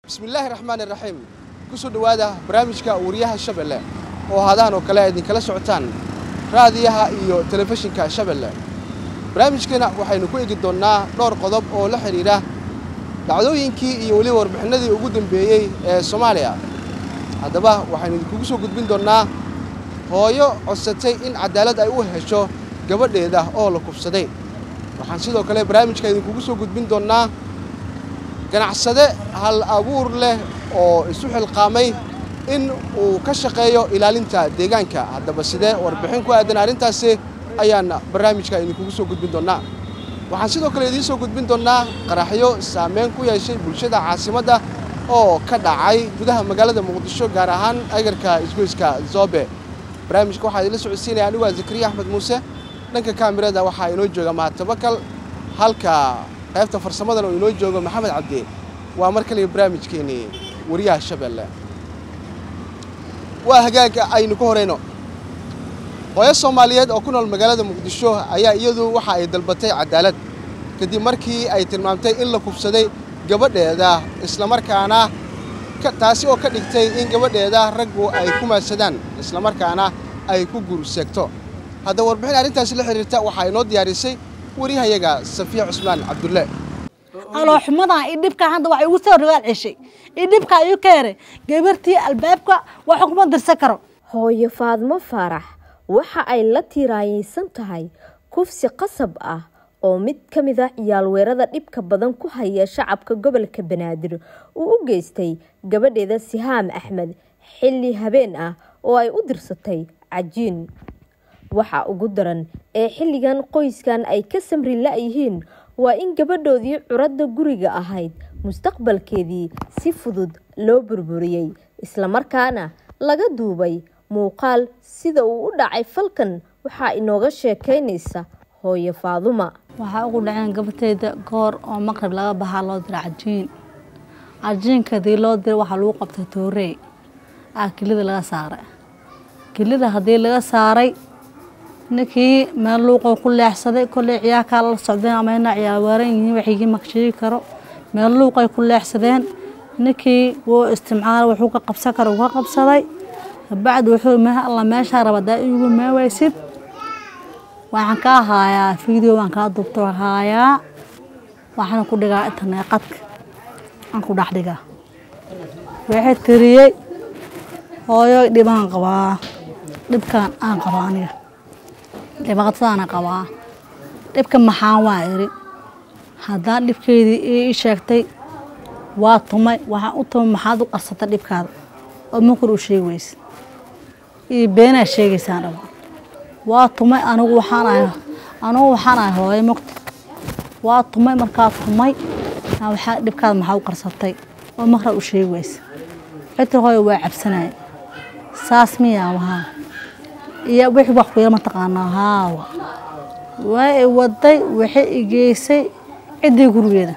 bismillaahi raxmaan iraxiim ku soo dhowaada barnaamijka wariyaha shabeelle oo haadahan oo kale idinkala socotaan raadiyaha iyo telefishinka shabeelle barnaamijkeena waxaynu ku egi doonnaa dhowr qodob oo la xidhiidha dhacdooyinkii iyo weliba warbixinadii ugu dambeeyey ee soomaaliya haddaba waxaynu idinkugu soo gudbin doonnaa hooyo codsatay in cadaalad ay u hesho gabadheeda oo la kubsaday waxaan sidoo kale barnaamijka idinkugu soo gudbin doonnaa ganacsade hal abuur leh oo isu xilqaamay in uu ka shaqeeyo ilaalinta deegaanka haddaba sidee warbixin ku aadan arrintaasi ayaan barnaamijka idinkugu soo gudbin doonnaa waxaan sidoo kale idiin soo gudbin doonnaa qaraxyo saameyn ku yeeshay bulshada caasimadda oo ka dhacay gudaha magaalada muqdisho gaar ahaan agarka isgoyska zoobe barnaamijka waxaa idinla socodsiinaya anigu waa zakariya axmed muuse dhanka kaamirada waxaa inoo jooga mahatabakal halka qaybta farsamadan oo inoo joogo maxamed cabdi waa mar kaliya barnaamijkeennii wariyaha shabeelle waa hagaaga aynu ka horayno hooyo soomaaliyeed oo ku nool magaalada muqdisho ayaa iyadu waxa ay dalbatay cadaalad kadib markii ay tilmaamtay in la kubsaday gabadheeda islamarkaana taasi oo ka dhigtay in gabadheeda raggu ay ku maadsadaan islamarkaana ay ku guurseegto haddaba warbixin arrintaasi la xidhiirta waxaa inoo diyaarisay wariyahayaga safiya cusmaan cabdulle alooxumadan iyo dhibka hadda wax igu soo rigaal ceshay iyo dhibka iyu keere gabartii albaabka wax kuma dirsan karo hooyo faadmo faarax waxa ay la tiiraayeysan tahay kufsi qasab ah oo mid ka mid ah ciyaalweerada dhibka badan ku haya shacabka gobolka banaadir uu u geystay gabadheeda sihaam axmed xilli habeen ah oo ay u dirsatay cajiin waxa ugu daran ee xilligan qoyskan ay ka samri la-yihiin waa in gabadhoodii curadda guriga ahayd mustaqbalkeedii si fudud loo burburiyey islamarkaana laga duubay muuqaal sida uu u dhacay falkan waxaa inooga sheekaynaysa hooyo faaduma waxaa ugu dhaceen gabarteyda goor oo maqrib laga bahaa loo dira cajiin cajiinkadii loo dira waxaa lagu qabtay toorey ah kilida laga saaray kilida haddii laga saaray ninkii meel luuqoo ku leexsaday kolley ciyaarkaa la socdeen ama ina ciyaar waaran yihiin waxigii ma sheegi karo meel luuqay ku leexsadeen ninkii wuu istimcaala wuxuu ka qabsan karo uu ka qabsaday kabacdi wuxuu mah alla meeshaa raba daa iigu maawaysid waxaan kaa haayaa video waan kaa duubta haayaa waxaana ku dhigaa internet qadka aan ku dhex dhigaa waxay tiriyey hooyo dhibaan qabaa dhibkaan aan qabaa aniga dhibaqatadaana qabaa dhibka maxaan waa iri haddaan dhibkeydii ii sheegtay waa tumay waxaan u tumay maxaad u qarsatay dhibkaada oo makor u sheegi weyse iyo beenaa sheegaysaan dhaba waa tumay anigu waxaan ahay anigu waxaan ahay hooyo mogta waa tumay markaa tumay waxaa dhibkaada maxaa u qarsatay oo makra u sheegi weyse xitir hooyo waa cabsanaya saas miyaa wahaa iyo wixii wax ku yar mataqaanaa haawa waa i waday waxay i geysay ciddii gurigeeda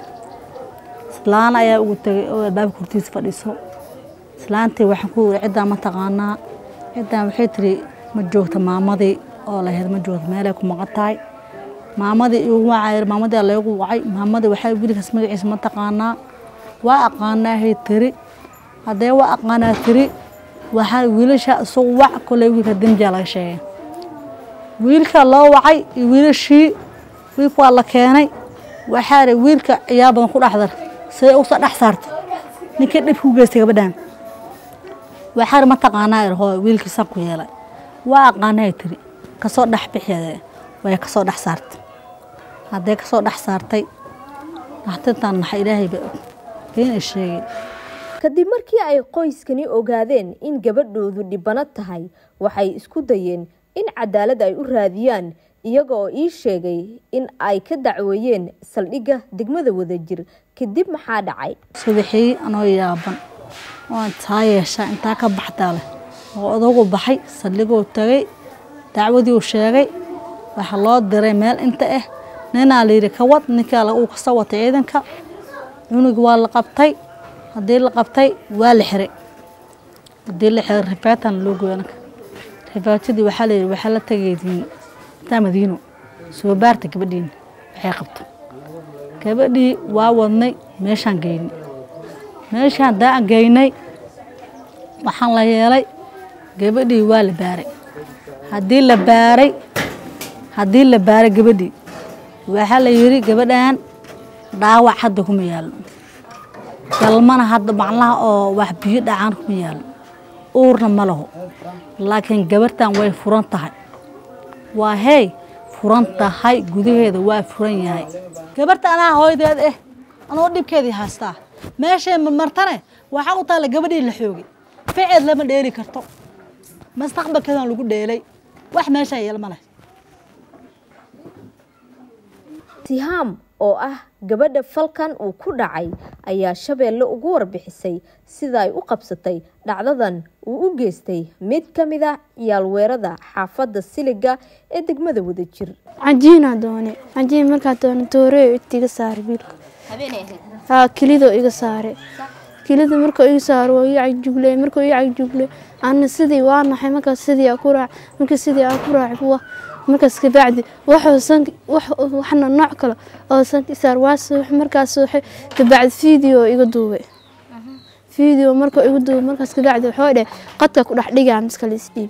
islaan ayaa ugu tegay oo albaabka hortiisa fadhiso islaantii waxaan ku wiri ciddaan mataqaanaa ciddaan waxay tiri ma joogta maamadii oo lahayd ma joogta meelay ku maqan tahay maamadii igu wacay maamadii laygu wacay maamadii waxay wiilkaas magaciisa mataqaanaa waa aqaanaahay tiri haddee waa aqaanaa tiri waxaa wiilasha isugu wac koley wiilka dembiyaa laga sheegay wiilka loo wacay iyo wiilashii wiilka waa la keenay waxaa ri wiilka ciyaar badan ku dhexdar siday usoo dhex saartay ninkii dhibka u geystay gabadhan waxaa ri mataqaanaa ir hooy wiilkiisaan ku yeelay waa aqaanay tiri kasoo dhex bixeede way kasoo dhex saartay haddee kasoo dhex saartay naxtintaan naxa ilaahayba og been ay sheegay kadib markii ay qoyskani ogaadeen in gabadhoodu dhibano tahay waxay isku dayeen in cadaalad ay u raadiyaan iyaga oo ii sheegay in ay ka dacweeyeen saldhigga degmada wadajir kadib maxaa dhacay subaxii anoo yaaban oo intaa yeeshaa intaa ka baxdaa leh oo odagu baxay saldhiguu tagay dacwadii uu sheegay waxaa loo diray meel inta ah ninaa layidhi ka wad ninkaa uu kasoo watay ciidanka cunug waa la qabtay haddii la qabtay waa la xiray haddii la xiray rifaatan loo goyo anaka rifaatadii waxaa layidhi waxaa la tagaydiin intaa madiino soo baarta gabadhiina waxay qabto gabadhii waa wadnay meeshaan geynay meeshaan daan geynay waxaan la yeelay gabadhii waa la baaray haddii la baaray haddii la baaray gabadhii waxaa la yidhi gabadhan dhaawac hadda kuma yaallo galmana hadda macnaha oo wax biyo dhacaan kuma yaallo uurna ma laho laakiin gabartan way furan tahay waa hey furan tahay gudaheeda waa furan yahay gabarta anaa hooydeed eh anoo dhibkeedii haystaa meeshay marmartane waxaa u taalla gabadhii la xoogay ficeed lama dheeli karto mustaqbalkeedan lagu dheelay wax meeshaa yeelma leh tihaam oo ah gabadha falkan uu ku dhacay ayaa shabeelle ugu warbixisay sida ay u qabsatay dhacdadan uu u geystay mid ka mid a ciyaalweerada xaafadda siliga ee degmada wadajir cajiinaa doone cajiin markaa doone toorey iga saare wiilka haa kilidoo iga saare kilida markuu iga saaro waa ii cagjugle markuu ii cagjugle ana sidii waa naxay markaas sidii aa ku raac markii sidii aa ku raac wa markaas kabacdi waxuu san waxna nooc kale oo sanki saar waa suux markaas suuxay kabacdi video iga duubay video markuu iga duubay markaas kabacdi wuxuu dheh qadka ku dhex dhigaa miskale isdhiib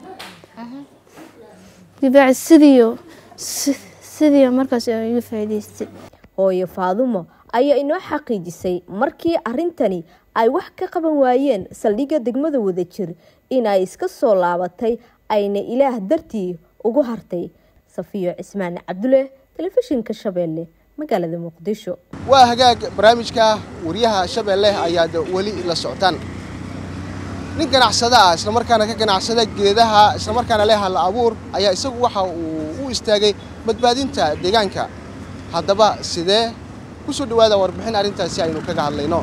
kabacdi sidiiyo sidii markaas iga faa'iidaystay hooyo faadumo ayaa inoo xaqiijisay markii arrintani ay wax ka qaban waayeen saldhigga degmada wadajir in ay iska soo laabatay ayna ilaah dartii ugu hartay safiyo cismaan cabdulle telefishinka shabeelle magaalada muqdisho waa hagaag barnaamijka wariyaha shabeelle ayaad weli la socotaan nin ganacsada ah islamarkaana ka ganacsada geedaha islamarkaana leh hal abuur ayaa isagu waxa uu u istaagay badbaadinta deegaanka haddaba sidee ku soo dhawaada warbixin arrintaasi aynu kaga hadlayno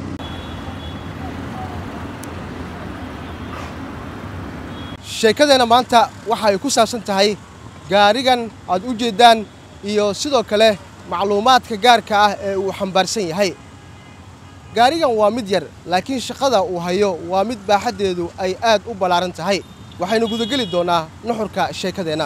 sheekadeenna maanta waxa ay ku saabsan tahay gaarigan aad u jeeddaan iyo sidoo kale macluumaadka gaarka ah ee uu xambaarsan yahay gaarigan waa mid yar laakiin shaqada uu hayo waa mid baaxaddeedu ay aad u ballaaran tahay waxaynu gudageli doonnaa nuxurka sheekadeenna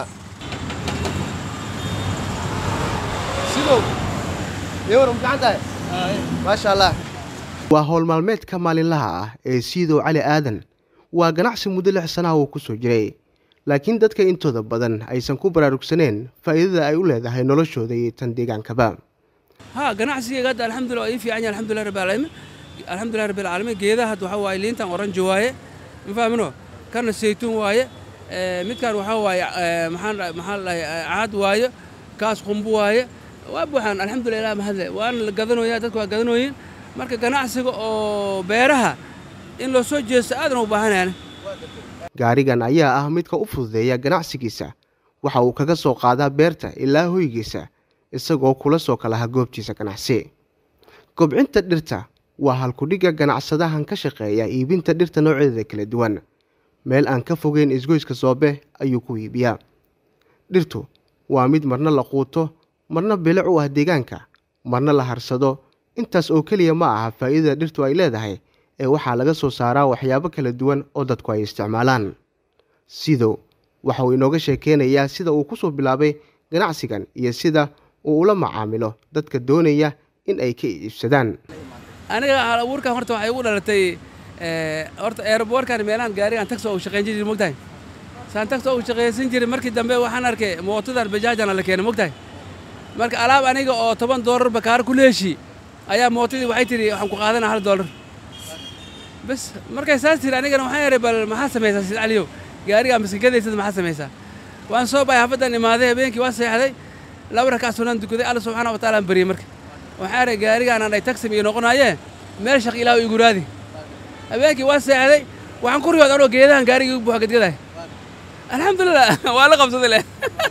maasha allah waa howl maalmeedka maalinlaha ah ee siidow cali aadan waa ganacsi muddo lix sanaha uu ku soo jiray laakiin dadka intooda badan aysan ku baraarugsaneen faa'iidada ay u leedahay noloshooda iyo tan deegaankaba ها ganacsigayga hadda alxamdulillah waa ii fiican yahay alxamdulillah rabbil caalamiin alxamdulillah rabbil caalamiin geedaha hadda waxaa waaye liintan oranji waaye ma fahmino kana saytuun waaye midkan waxaa waaye maxaan maxaan dhahay caad waaye kaas qumbu waaye waa buuxaan alxamdulillah ilaah mahadle waana la gadanoyaa dadku waa gadanooyin marka ganacsiga oo beeraha in loo soo jeesto aadan u baahanayaan gaarigan ayaa ah midka u fududeeya ganacsigiisa waxa uu kaga soo qaadaa beerta ilaa hoygiisa isagoo kula soo kalaha goobtiisa ganacsi kobcinta dhirta waa halkudhigga ganacsadahan ka shaqeeya iibinta dhirta nooceeda kala duwan meel aan ka fogeyn isgoyska soobe ayuu ku iibiyaa dhirtu waa mid marna la quuto marna bilic u ah deegaanka marna la harsado intaas oo keliya ma aha faa'iidada dhirtu ay leedahay ee waxaa laga soo saaraa waxyaabo kala duwan oo dadku ay isticmaalaan sidow waxa uu inooga sheekeynayaa sida uu ku soo bilaabay ganacsigan iyo sida uu ula macaamilo dadka doonaya in ay ka iibsadaan aniga hal abuurkan horta waxay ugu dhalatay horta aeroboorkan meelahan gaarigan taxi oo shaqayn jiray mogtahay saan taxi oo shaqaysan jiray markii dambe waxaan arkay mootadan bajaajana la keenay mogtahay marka alaab aniga oo toban doolar bakaar ku leeshi ayaa mootadii waxay tidhi waxaan ku qaadanaa hal doolar bas markay saas tiri anigana waxaan yahay bal maxaa samaysaa sid caliyow gaarigaa maskinkadaysada maxaa samaysaa waan soo baxay xaafaddan imaaday habeenkii waan seexday laba rakac sunan dukaday alla subxaana wa taala aan baryey marka waxaan yahay gaarigaanaan dhay taxi iyo noqonaayee meel shaq ilaahu igu raadi habeenkii waan seexday waxaan ku riyood anoo geedahan gaarigii buuxa gadgadahay alxamdulilah waa la qabsaday leh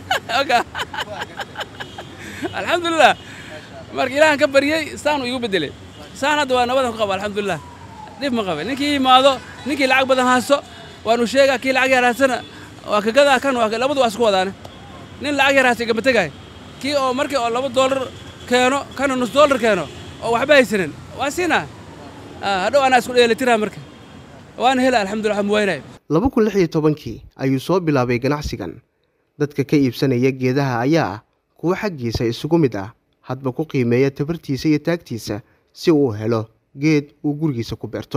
alxamdulilah marka ilaahan ka baryey saanu igu beddelay saan hadda waa nabadan ku qaba alxamdulilah dhib ma qabe ninkii yimaado ninkii lacag badan haasto waanu sheegaa kii lacag yar haastana waa kagadaa kan waa labadu waa isku wadaane nin lacag yar haasta igama tegaay kii oo markii oo laba doolar keeno kana nus doolar keeno oo waxba haysanin waa siinaa hadhow anaa isku dheelitiraa marka waana hela alxamdulillah waxaan muwaynaya laba kun lix iyo tobankii ayuu soo bilaabay ganacsigan dadka ka iibsanaya geedaha ayaa ah kuwo xaggiisa isugu mid ah hadba ku qiimeeya tabartiisa iyo taagtiisa si uu helo geed uu gurigiisa ku beerto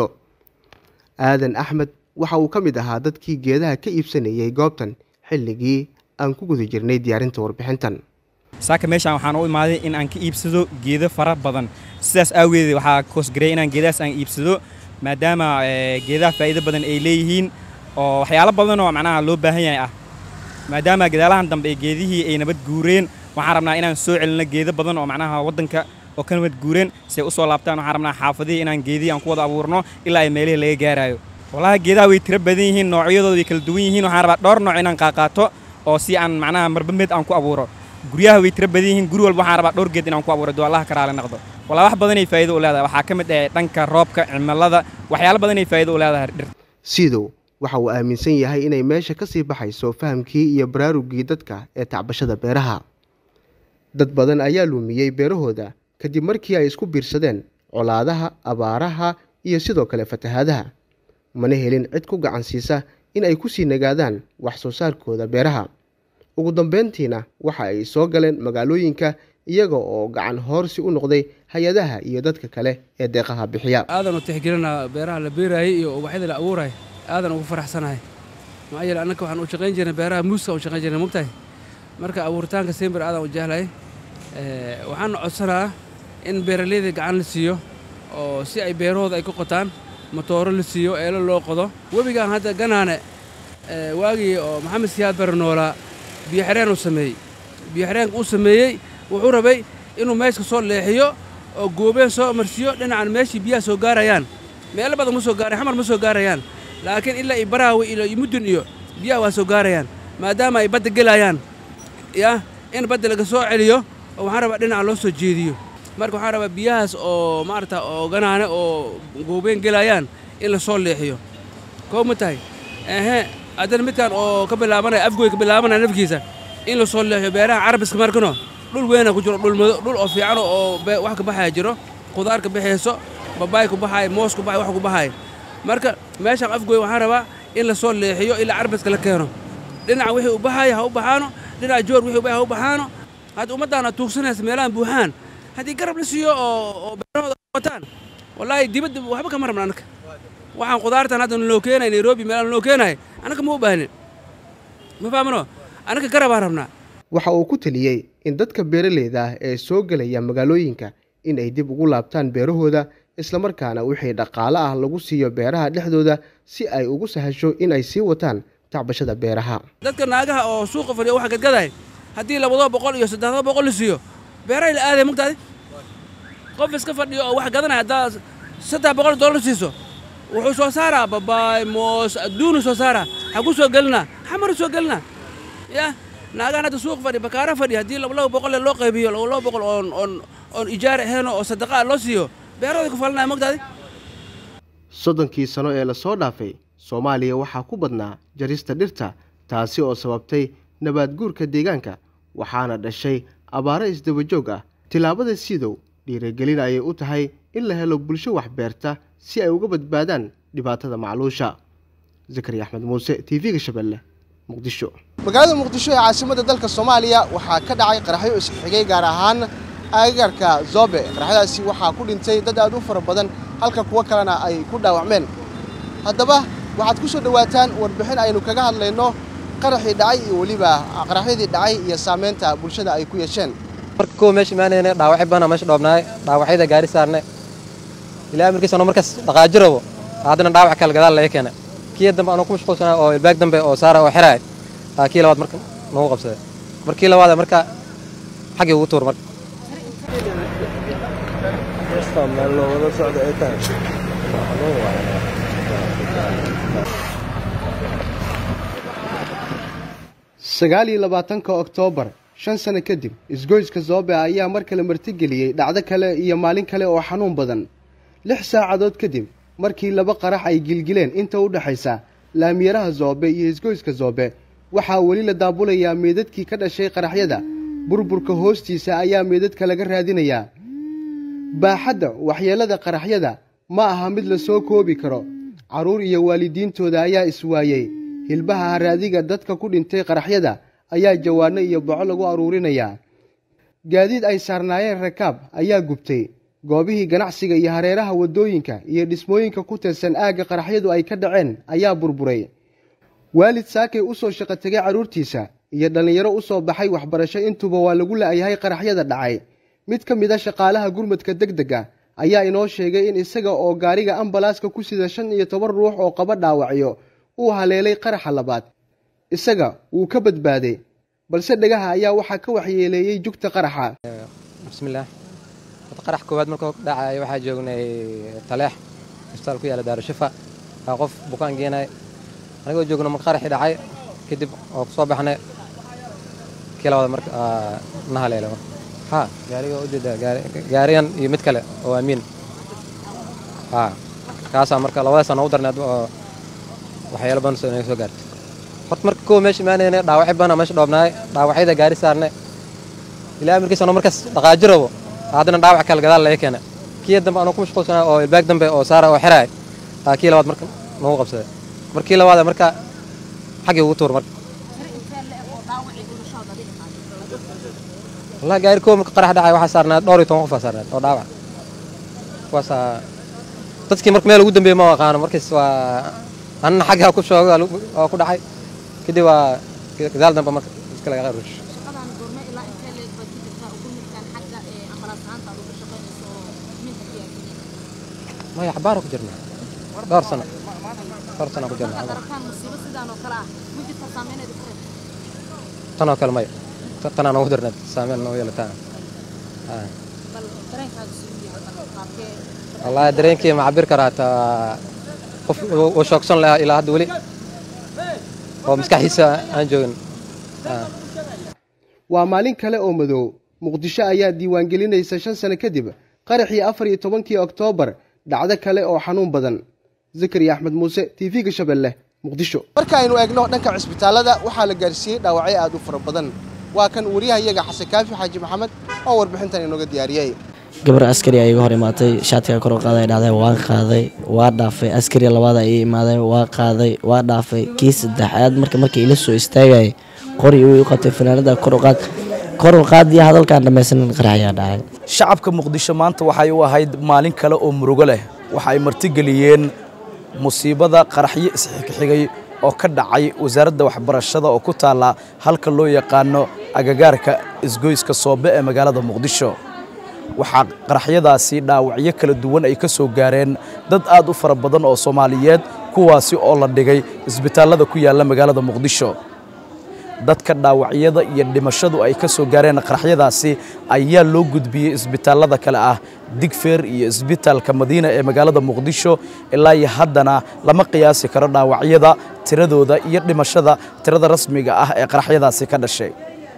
aadan axmed waxa uu ka mid ahaa dadkii geedaha ka iibsanayay goobtan xilligii aan ku guda jirnay diyaarinta warbixintan saaka meeshaan waxaan u imaaday in aan ka iibsado geedo fara badan sidaas aageed waxaa koosgareey inaan geedahaas aan iibsado maadaama geedaha faa'iido badan ay leeyihiin oo waxyaalo badan oo macnaha loo baahan yahay ah maadaama gadaalahan dambe ee geedihii ay nabad guureen waxaan rabnaa inaan soo celino geedo badan oo macnaha waddanka oo ka nabad guureen si ay u soo laabtaan waxaan rabnaa xaafadihii inaan geedihii aan ku wada abuurno ilaa ay meelihii laga gaaraayo walahi geedaha way tiro badan yihiin noocyadooda way kala duwan yihiin waxaan rabaa dhowr nooc inaan qaaqaato oo si aan macnaha marba mid aan ku abuuro guryaha way tiro badan yihiin guri walba waxaan rabaa dhowr geed inaan ku abuuro duu allaha karaale noqdo walaa wax badanay faa'iido u leedahay waxaa ka mid ah dhanka roobka cimilada waxyaalo badanay faa'iido u leedahay dhirta siidow waxa uu aaminsan yahay inay meesha ka sii baxayso fahamkii iyo baraarugii dadka ee tacbashada beeraha dad badan ayaa luumiyey beerahooda kadib markii ay isku biirsadeen colaadaha abaaraha iyo sidoo kale fatahaadaha mana helin cid ku gacan siisa in ay ku sii nagaadaan wax soo saarkooda beeraha ugu dambeyntiina waxa ay soo galeen magaalooyinka iyaga oo gacan hoorsi u noqday hay-adaha iyo dadka kale ee deeqaha bixiya aadan u tixgelinaa beeraha la beeraayay iyo ubaxyada la abuuraay aadan ugu faraxsanahay maxaa yeele annaka waxaan u shaqayn jirnay beeraha muuska u shaqayn jirnay mugtahay marka abuuritaanka simbir aadan u jehlahay waxaana codsanaa in beeraleyda gacan la siiyo oo si ay beerahooda ay ku qotaan matooro la siiyo eelo loo qodo webigaan hadda ganaane waagii oo maxamed siyaad bare noolaa biyoxireen uu sameeyey biyoxireenka uu sameeyey wuxuu rabay inuu meeshka soo leexiyo oo goobeen soo marsiiyo dhinacan meeshii biyaha soo gaarayaan meelo badan ma soo gaaray xamar ma soo gaarayaan laakiin ilaa iyo baraawi iyo mudun iyo biyaha waa soo gaarayaan maadaama ay badda gelayaan ya in badda laga soo celiyo oo waxaan rabaa dhinaca loo soo jeediyo marka waxaan rabaa biyahaas oo maarata oo ganaane oo goobeen gelayaan in la soo leexiyo koo ma tahay ehe haddana midkaan oo ka bilaabanaya afgoy ka bilaabanaya nafkiisa in la soo leexiyo beeraha carabiska markano dhul weyna ku jiro dhulmado dhul oo fiican oo wax ka baxaya jiro khudaar ka baxayso babaay ku baxaaya moos ku baxay wax ku baxaaya marka meeshaan afgoy waxaan rabaa in la soo leexiyo ilaa carabiska la keeno dhinaca wixii u baxaaya ha u baxaano dhinaca joor wixii u baxaya ha u baxaano hadda ummaddaana tuugsanaysa meelahan buuxaan haddii garab la siiyo oo beerahooda wataan wallaahi dibadda waxba kama rabna annaka waxaan khudaartan hadda naloo keenay nairobi meelaha naloo keenay annaka ma u baahnin ma fahmano annaka garabaa rabnaa waxa uu ku taliyey in dadka beeraleyda ah ee soo gelaya magaalooyinka in ay dib ugu laabtaan beerahooda islamarkaana wixii dhaqaale ah lagu siiyo beeraha dhexdooda si ay ugu sahasho in ay sii wataan tacbashada beeraha dadka naagaha oo suuqa fadhiya waxa gadgadahay haddii labadoo boqol iyo saddexdoo boqol la siiyo beerahay la aaday mugtaadi qof iska fadhiyo oo wax gadanaya haddaa saddex boqol dollar siiso wuxuu soo saaraa babaay moos adduunu soo saaraa xagu soo gelinaa xamaru soo gelinaa ya naagahan hadda suuq fadhi bakaara fadhi haddii laba boqolle loo qaybiyo laba boqol oon oon oon ijaar ahayn oo sadaqaa loo siiyo beerahooda ku falanaya mogtaadi soddonkii sano ee lasoo dhaafay soomaaliya waxaa ku badnaa jarista dhirta taasi oo sababtay nabaad guurka deegaanka waxaana dhashay abaaro isdabajoog ah tillaabada sidow dhiirigelin ayay u tahay in la helo bulsho wax beerta si ay uga badbaadaan dhibaatada macluusha zakariya axmed muuse t v-ga shabeelle muqdisho magaalada muqdisho ee caasimadda dalka soomaaliya waxaa ka dhacay qaraxyo isxigay gaar ahaan agagaarka zoobe qaraxyadaasi waxaa ku dhintay dad aad u fara badan halka kuwo kalena ay ku dhaawacmeen haddaba waxaad ku soo dhowaataan warbixin aynu kaga hadlayno qaraxii dhacay iyo weliba qaraxyadii dhacay iyo saamaynta bulshada ay ku yeesheen marka kuwa meesha imaanayna dhaawacyo badan meesha dhoobnaay dhaawacyada gaari saarne ilaa markiisano markaas dhaqaaji rabo haddana dhaawac kale gadaal laga keena kii dambe anuu ku mashquulsanaa oo ilbaag dambe oo saara oo xiraay aa kii labaad marka nagu qabsaday markii labaad marka xaggii ugu tuur marka sagaal iyo labaatanka oktoobar shan sano kadib isgoyska zoobe ayaa mar kale martigeliyey dhacdo kale iyo maalin kale oo xanuun badan lix saacadood kadib markii laba qarax ay gilgileen inta u dhexaysa laamiyaraha zoobe iyo isgoyska zoobe waxaa weli la daabulayaa meedadkii ka dhashay qaraxyada burburka hoostiisa ayaa meedadka laga raadinayaa baaxadda waxyeellada qaraxyada ma aha mid la soo koobi karo carruur iyo waalidiintooda ayaa iswaayey hilbaha haraadiga dadka ku dhintay qaraxyada ayaa jawaano iyo boco lagu aruurinayaa gaadiid ay saarnaayeen rakaab ayaa gubtay goobihii ganacsiga iyo hareeraha waddooyinka iyo dhismooyinka ku tirsan aagga qaraxyadu ay ka dhaceen ayaa burburay waalid saakay u soo shaqo tegay carruurtiisa iyo dhallinyaro u soo baxay waxbarasho intuba waa lagu la'yahay qaraxyada dhacay mid ka mid a shaqaalaha gurmadka deg dega ayaa inoo sheegay in isaga oo gaariga ambalaaska ku sida shan iyo toban ruux oo qaba dhaawacyo uu haleelay qaraxa labaad isaga wuu ka badbaaday balse dhegaha ayaa waxaa ka waxyeeleeyey jugta qaraxa bismillaah qarax koowaad markuu dhacaya waxaa joognay taleex isbitaal ku yaala daarushifa waa qof bukaan geenay anigoo joogno marka qaraxii dhacay kadib oo soo baxnay kii labada marka na haleelay marka ha gaariga ujeeda gaarigan iyo mid kale oo amiin ha kaasaa marka labadaas noogu darneed oo waxyaalo badan soo inaga soo gaartay horta marka kuwa meesha imaanayna dhaawacyo badan meesha dhoobnaay dhaawacyada gaari saarnay ilaa amarkiisa anoo markaas dhaqaaji rabo haddana dhaawac kale gadaal laga keenay kii dambe anoo ku mashquulsanaa oo ilbaag dambe oo saara oo xiraay aa kii labaad marka noogu qabsaday markii labaad marka xaggii ugu tuur marka wallahi gaari koow marka qarax dhacay waxaa saarnaad dhowr iyo toban qof aa saarnaad oo dhaawac kuwaasaa dadkii marka meel ugu dambeeyey ma aqaano markaas waa anna xaggaa ku shoogay oo ku dhacay kadib waa gadaal dambe marka iska laga rush maya xabaara ku jirna dhowr sano dhowr sano ku jirna tan oo kale maya tanaa noogu darneed saameyn noogu yeelataan wallaahi dareenkii ma cabir karaa taa qof uu shoogsan lahaa ilaa hadda weli oo maskaxdiisa aan joogin waa maalin kale oo madow muqdisho ayaa diiwaangelinaysa shan sano kadib qaraxii afar iyo tobankii oktoobar dhacdo kale oo xanuun badan zakariya axmed muuse t v-ga shabeelle muqdisho marka aynu eegno dhanka cisbitaallada waxaa la gaarsiiyey dhaawacyo aad u fara badan waa kan wariyaha iyaga xasan kaafi xaaji maxamed oo warbixintan inooga diyaariyey gabar askari a iga hor imaatay shaatiga kor u qaaday dhacday waan qaaday waa dhaafay askari labaada ii imaaday waa qaaday waa dhaafay kii saddexaad marka markii ila soo istaagayay qori uu qabtay fanaanada kor u qaad kor u qaadiya hadalkaan dhammaysanin qaraxyaa dhacay shacabka muqdisho maanta waxay u ahayd maalin kale oo murugo leh waxa ay martigeliyeen musiibada qaraxyo isxigxigay oo ka dhacay wasaaradda waxbarashada oo ku taalla halka loo yaqaano agagaarka isgoyska soobe ee magaalada muqdisho waxaa qaraxyadaasi dhaawacyo kala duwan ay ka soo gaareen dad aad u fara badan oo soomaaliyeed kuwaasi oo la dhigay isbitaallada ku yaalla magaalada muqdisho dadka dhaawacyada iyo dhimashadu ay ka soo gaareen qaraxyadaasi ayaa loo gudbiyey isbitaallada kale ah digfeer iyo isbitaalka madiina ee magaalada muqdisho ilaa iyo haddana lama qiyaasi karo dhaawacyada tiradooda iyo dhimashada tirada rasmiga ah ee qaraxyadaasi ka dhashay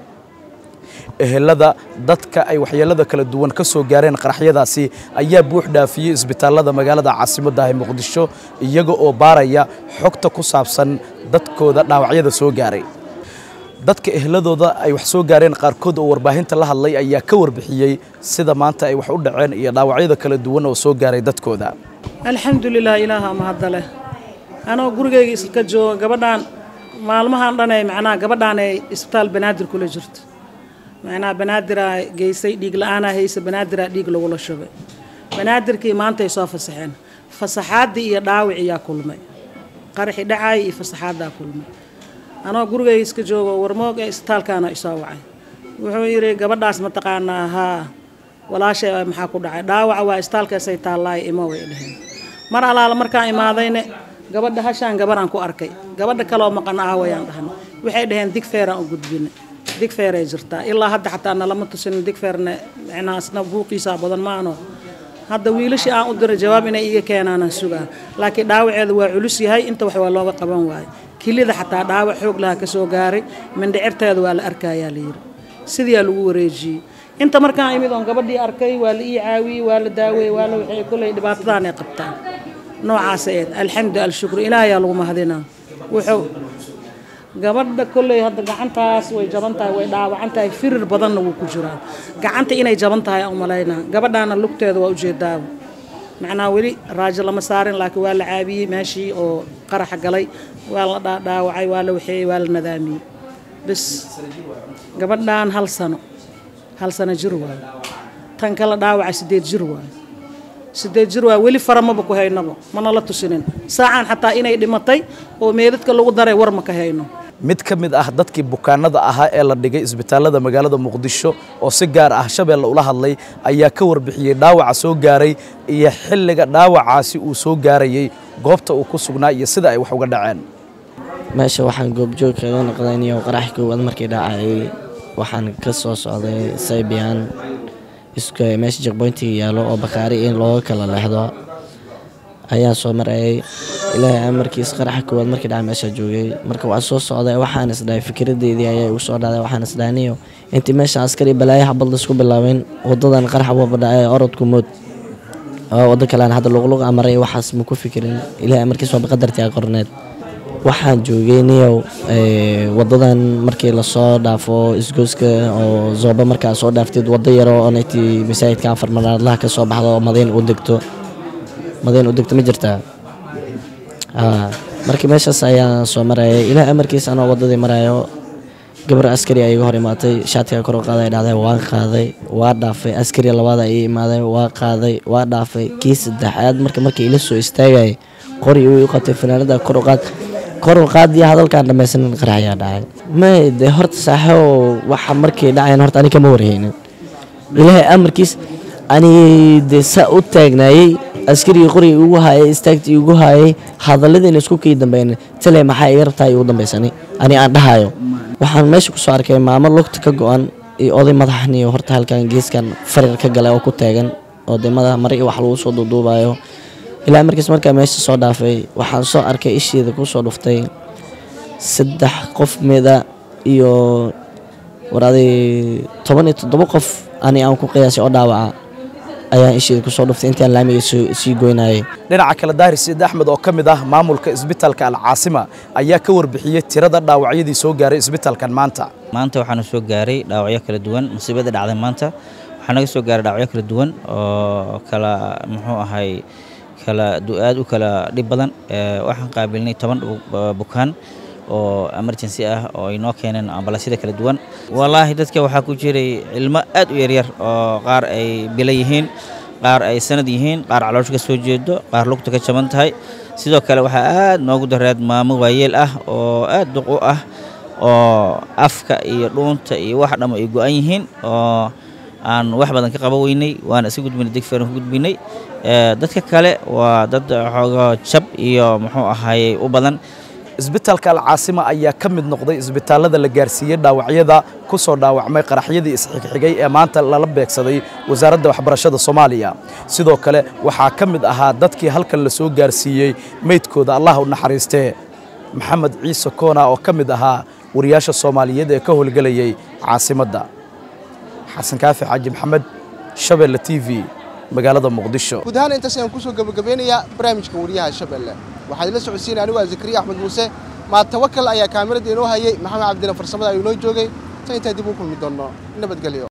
ehelada dadka ay waxyeelada kala duwan ka soo gaareen qaraxyadaasi ayaa buux dhaafiyey isbitaallada magaalada caasimadda ah ee muqdisho iyaga oo baaraya xogta ku saabsan dadkooda dhaawacyada soo gaaray dadka ehladooda ay wax soo gaareen qaarkood oo warbaahinta la hadlay ayaa ka warbixiyey sida maanta ay wax u dhaceen iyo dhaawacyada kala duwan oo soo gaaray dadkooda alxamdulilah ilaaha mahadda leh anoo gurigayga iska jooga gabadhaan maalmahan dhan ee macnaha gabadhaan ee isbitaal banaadir kula jirto macnaha banaadiraa geysay dhiig la-aanaa haysa banaadiraa dhiig lagula shubay banaadirkii maanta ay soo fasaxeen fasaxaaddii iyo dhaawiciyaa kulmay qaraxi dhacaay iyo fasaxaaddaa kulmay anoo gurigayga iska joogo warmoog ee isbitaalkaana isoo wacay wuxuu yidhi gabadhaas mataqaanaa haa walaashay maxaa ku dhacay dhaawaca waa isbitaalkaasay taallaay imo way dheheen mar alaala markaan imaadayne gabadha hashaan gabaraan ku arkay gabadha kaleoo maqan aawayaan dhahnay waxay dhaheen digfeeraan u gudbinay digfeeray jirtaa ilaa hadda xataa nalama tusin digfeerne micnahaasna buuqiisaa badan maano hadda wiilashii aan u diray jawaab inay iga keenaanaan sugaa laakiin dhaawaceeda waa culus yahay inta wax waa looga qaban waayo kilida xataa dhaawac xoog laha ka soo gaaray mindhicirteeda waa la arkayaa la yidhi sidiyaa lagu wareejiyey inta markaan imid oon gabadhii arkay waa la ii caawiyey waa la daaweyey waa la waxay kolley dhibaatadan ay qabtaan noocaasa eed alxamdu alshukru ilaahayaa lagu mahadinaa wuxuu gabadha kolley hadda gacantaas way jaban tahay way dhaawacan tahay firir badanna wuu ku jiraa gacanta inay jaban tahay aan umalaynaa gabadhaana lugteeda waa ujeedaaba macnaha weli raajo lama saarin laakiin waa la caabiyey meeshii oo qaraxa galay waa la dhaawacay waa la waxeeyey waa la nadaamiyey bas gabadhaan hal sano hal sano jir waayo tan kale dhaawaca sideed jir waaye sideed jir waaye weli fara maba ku haynabo mana la tusinin saacaan xataa inay dhimatay oo meedadka lagu daray war ma ka hayno mid ka mid ah dadkii bukaanada ahaa ee la dhigay isbitaalada magaalada muqdisho oo si gaar ah shabeelle ula hadlay ayaa ka warbixiyey dhaawaca soo gaaray iyo xilliga dhaawacaasi uu soo gaarayey goobta uu ku sugnaa iyo sida ay wax uga dhaceen meesha waxaan goobjoog kaga noqdayniyo qarax koowaad markii dhacayay waxaan ka soo socday saybiyan isku meesha jekboyntiga yaallo oo bakaari in looga kala leexdo ayaan soo marayay ilaahay amarkiis qaraxa koowaad markii dhaca meesha joogay marka waa soo socday waxaan isdhahay fikradeydii ayaa igu soo dhacday waxaan isdhahniyo intii meesha askari balaayo xabad laisku bilaabin wadadan qarax waba dhacay orodku mood oo wado kalean hadda luqluq amaray waxaas ma ku fikirin ilaahay amarkiis waaba qadartii a qorneed waxaan joogay niyow wadadan markii lasoo dhaafo isgooska oo zooba markaa soo dhaaftid wado yaroo onaytii masaajidka afar manaadlaha ka soo baxdo oo madiin u degto madiin u degto ma jirtaa markii meeshaas ayaan soo marayay ilaah amarkiis anoo wadadii marayo gabar askari a iga hor imaatay shaatiga kor u qaaday dhahday waan qaaday waa dhaafay askari labaada ii imaaday waa qaaday waa dhaafay kii saddexaad marka markii ila soo istaagayay qori uu qabtay fanaanada kor u qaad kor u qaadiya hadalkaan dhamaysanin qaraxyaa dhacay may de horta saaxo waxa markii dhacayan horta ani kama warhaynin ilaahay amarkiis ani de saa u taagnaayey askarigii qorigii ugu haayay istaagtii ugu haayay hadalladiina isku kii dambeyn tale maxaa iga rabtaa igu dambaysani ani aan dhahayo waxaan meesha kusoo arkay maamo lugta ka go-an iyo oday madaxniyo horta halkan geeskan farir ka galay oo ku taagan oo de madax mare iyo wax lagu soo duuduubayo ilaa markiis markaa meesha soo dhaafay waxaan soo arkay isheeda kusoo dhuftay saddex qof mida iyo waraaday toban iyo toddoba qof ani aan ku qiyaasay oo dhaawaca ayaan isheeda kusoo dhuftay intaan laamiga sii goynayay dhinaca kale daahir siid axmed oo ka mid ah maamulka isbitaalka alcaasima ayaa ka warbixiyey tirada dhaawacyadii soo gaaray isbitaalkan maanta maanta waxaana soo gaaray dhaawacyo kala duwan musiibada dhacday maanta waxaa naga soo gaaray dhaawacyo kala duwan oo kala muxuu ahay kala aad u kala dhib badan waxaan qaabilnay toban bukaan oo emergency ah oo ay noo keeneen ambalasyada kala duwan wallaahi dadka waxaa ku jiray ilmo aad u yaryar oo qaar ay bila yihiin qaar ay sanad yihiin qaar caloosha ka soo jeedo qaar lugta ka jaban tahay sidoo kale waxaa aad noogu dareed maamo waayeel ah oo aad duq u ah oo afka iyo dhuunta iyo wax dhammo ay go-an yihiin oo aan wax badan ka qaban weynay waana iska gudbinay degfeeran ku gudbinay dadka kale waa dad xoogo jab iyo muxuu ahaayey u badan isbitaalka alcaasima ayaa ka mid noqday isbitaalada la gaarsiiyey dhaawacyada ku soo dhaawacmay qaraxyadii isxigxigay ee maanta lala beegsaday wasaaradda waxbarashada soomaaliya sidoo kale waxaa ka mid ahaa dadkii halkan la soo gaarsiiyey meydkooda allah u naxariistee maxamed ciise koona oo ka mid ahaa wariyaasha soomaaliyeed ee ka howlgelayay caasimadda xasan kaafi xaaji maxamed shabeelle t v magaalada muqdisho guud ahaan intaas ayaan kusoo gabagabeynayaa barnaamijka wariyaha shabeelle waxaa idila socodsiinaya anigu ah zakariya axmed muuse maa tawakal ayaa kaamirada inoo hayay maxamed cabdina farsamada ayuu inoo joogay tan intaa dib u kulmi doonno nabadgelyo